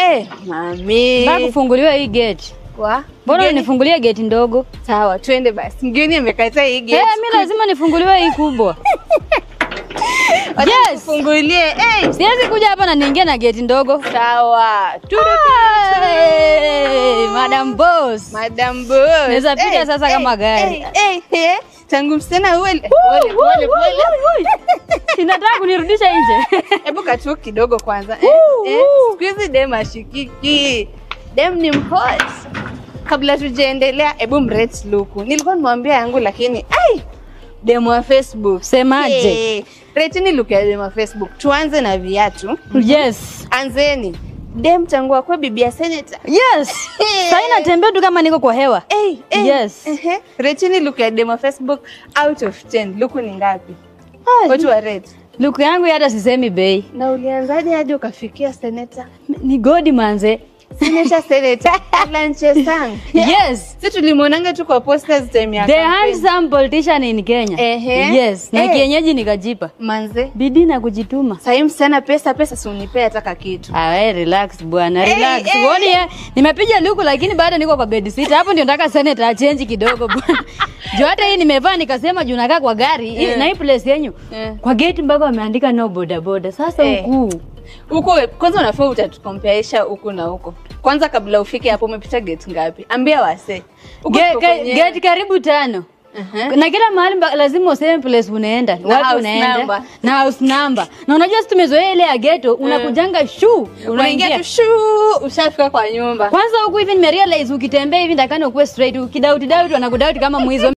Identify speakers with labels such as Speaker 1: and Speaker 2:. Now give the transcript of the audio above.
Speaker 1: Eh, mami.
Speaker 2: Nataka kufunguliwa hii gate.
Speaker 1: Wa?
Speaker 2: Mbona
Speaker 1: Mgeni-
Speaker 2: unifungulie gate ndogo?
Speaker 1: Sawa, twende basi. Mgeni amekataa hii gate.
Speaker 2: Eh, mimi lazima nifunguliwe hii kubwa.
Speaker 1: Wacha
Speaker 2: yes.
Speaker 1: Tufungulie. Eh,
Speaker 2: Siwezi kuja hapa na niingie na gate ndogo.
Speaker 1: sawa. Turu
Speaker 2: Hey, Madam Boss.
Speaker 1: Madam Boss.
Speaker 2: Naweza pita
Speaker 1: Eh,
Speaker 2: sasa
Speaker 1: eh,
Speaker 2: kama gari.
Speaker 1: Eh, eh, eh. Tangu msichana uwe pole pole pole.
Speaker 2: Inataka kunirudisha nje.
Speaker 1: Hebu katu kidogo kwanza. Eh,
Speaker 2: Woo,
Speaker 1: eh,
Speaker 2: woo.
Speaker 1: siku hizi dem ashikiki. Dem ni mhot. Kabla tujaendelea, hebu mrate luku. Nilikuwa nimwambia yangu lakini ai dem wa Facebook.
Speaker 2: Semaje?
Speaker 1: Eh, Rateni look ya dem wa Facebook. Tuanze na viatu.
Speaker 2: Yes.
Speaker 1: Anzeni. Dem tangu akwe bibi ya senator.
Speaker 2: Yes. Sasa natembea tu kama niko kwa hewa.
Speaker 1: Hey, hey.
Speaker 2: Yes.
Speaker 1: Ehe. Rateni look ya dem wa Facebook out of 10. Luku ni ngapi? Watu wa rate.
Speaker 2: Luku yangu hata sisemi bei.
Speaker 1: Na ulianzaje hadi ukafikia senator?
Speaker 2: Ni godi manze.
Speaker 1: Senator senator. Alan Chesang.
Speaker 2: Yes.
Speaker 1: Si tulimwonanga tu kwa posters time ya
Speaker 2: The
Speaker 1: campaign.
Speaker 2: handsome politician in Kenya.
Speaker 1: Ehe.
Speaker 2: Yes. Na
Speaker 1: Eh.
Speaker 2: kienyeji nikajipa.
Speaker 1: Manze.
Speaker 2: Bidii na kujituma.
Speaker 1: Sahii msichana pesa pesa si unipea hata kakitu.
Speaker 2: Ah, we relax bwana,
Speaker 1: Hey,
Speaker 2: relax.
Speaker 1: hey.
Speaker 2: Uone ye, nimepiga luku lakini bado niko kwa bed sit. Hapo ndio nataka senator achange kidogo bwana. Juu hata hii nimevaa nikasema juu nakaa kwa gari hii-
Speaker 1: Eh.
Speaker 2: na hii place yenyu.
Speaker 1: Eh.
Speaker 2: Kwa gate mpaka wameandika no boda boda. Sasa
Speaker 1: Eh.
Speaker 2: huku.
Speaker 1: Huko kwanza unafaa utatukomparisha huku na huko. Kwanza kabla ufike hapo umepita gate ngapi? Ambia wase. Huko
Speaker 2: Ge-
Speaker 1: tuko
Speaker 2: ge-
Speaker 1: kwenye-
Speaker 2: Gate karibu tano.
Speaker 1: Aha.
Speaker 2: Na kila mahali mba- lazima useme place unaenda,
Speaker 1: Na
Speaker 2: wapi
Speaker 1: house
Speaker 2: unaenda
Speaker 1: number.
Speaker 2: na house number. Na unajua sisi tumezoea ile ya ghetto, unakujanga shu
Speaker 1: Unaingia
Speaker 2: unaingia
Speaker 1: tu shuu ushafika kwa nyumba.
Speaker 2: kwanza huku hivi nimerealize ukitembea hivi ndakani ukuwe straight ukidauti dauti wanakudauti kama mwizi